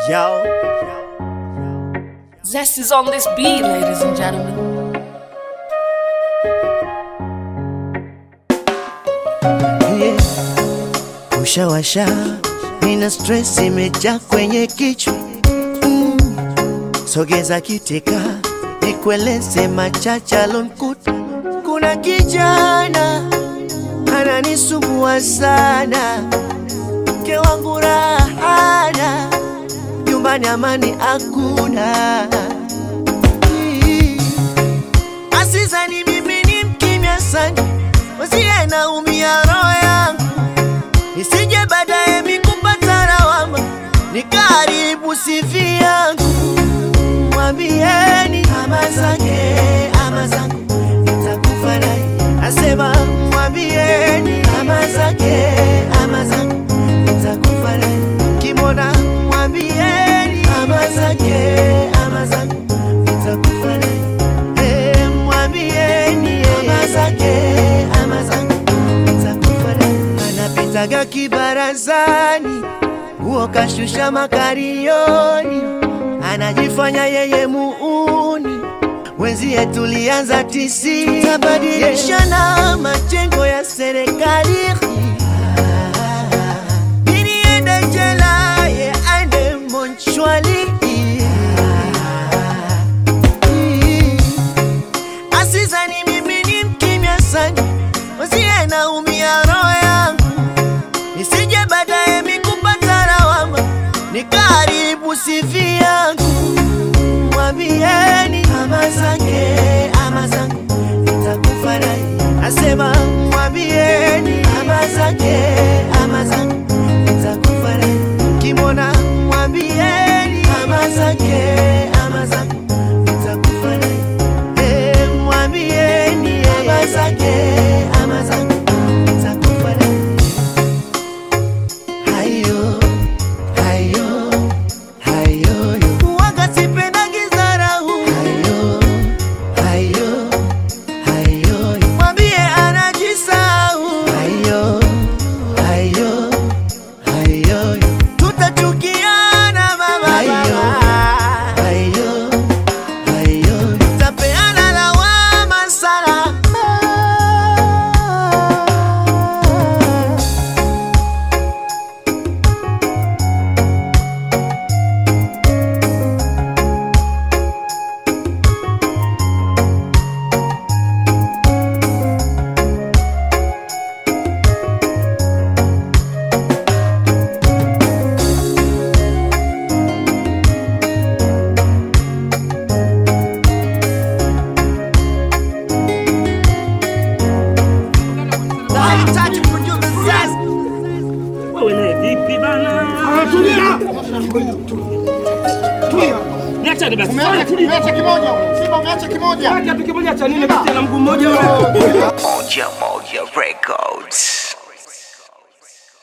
Yo. Zest is on this beat, ladies and gentlemen. Yeah. Ushawasha, nina stress imejaa kwenye kichwa mm. Sogeza kiteka, nikueleze machache alonkuta. Kuna kijana ananisumbua sana, mke wangu rahana, nyumbani amani hakuna. Mm. Asizani mimi ni mkimya sana, wasie naumia roho yangu, nisije baadaye mikupata lawama, nikaribu sifi yangu. Mwambieni ama zake ama zangu, nitakufa naye. Asema mwambieni ama zake ama zangu, nitakufa naye. Kimona mwambieni ama zake ama zangu, nitakufa naye. Eh, mwambieni ama zake ama zangu, nitakufa naye. Anapitaga kibarazani, huo kashusha makarioni, anajifanya yeye muuni wenzie tulianza tisi, tutabadilishana majengo ya serikali Mimi niende jela, ye aende monchwali Asizani mimi ni mkimya sana, wasie naumia roho yangu, nisije baadaye mikupata lawama, nikaribu sifi yangu. Mwambieni ama zake ama zangu, nitakufa naye. Asema mwambieni ama zake ama zangu, nitakufa naye. Kimona mwambieni ama zake ama zangu, nitakufa naye. Eh, mwambieni ama zake ama zangu, nitakufa naye. Hayo, hayo, hayo, yo. Waga sipendagi dharau. Hayo, hayo, hayo, yo. Mwambie anajisahau. Hayo, hayo, hayo, yo. Tutachukiana mama, hayo, hayo, hayo, yo. Tapeana lawama sana. Nahitaji producer Zest. Wewe naye vipi bana? Tulia. Tulia. Niachane basi. Umeacha Tulia. umeacha kimoja. Simba umeacha kimoja. Kitu kimoja cha nini kati na mguu mmoja wewe? Moja Moja Records.